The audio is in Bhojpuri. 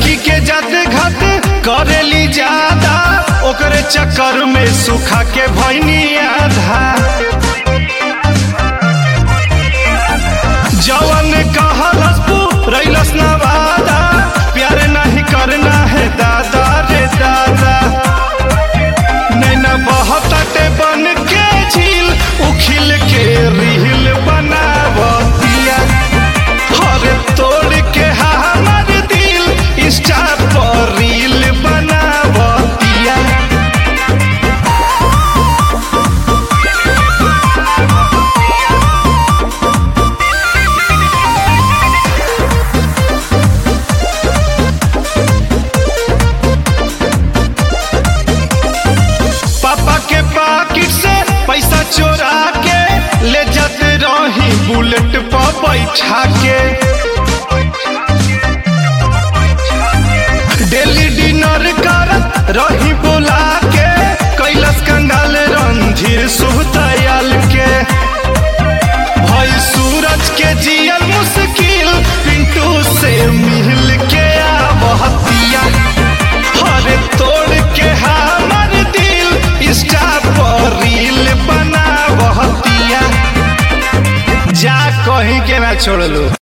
लड़की के जाते घात करेली ज्यादा ओकरे चक्कर में सुखा के भैनी आधा जवन कहलस रैलस ना वादा प्यार नहीं करना है दादा रे दादा नैना बहताटे बन के झील उखिल के रील बनावतिया हरे तोड़ के हमर दिल इंस्टा पर रील बनावतिया पापा के पाकिट से पैसा चोरा के ले जाते रही बुलेट पर बैठा के डेली डिनर करत रही बुला के कैलाश कंगाल रणधीर सुहतयाल के भाई सूरज के जियल मुश्किल पिंटू से मिल के आवतिया हरे तोड़ के हमर दिल इंस्टा पर रील बनावतिया जा कहीं के ना छोड़ लो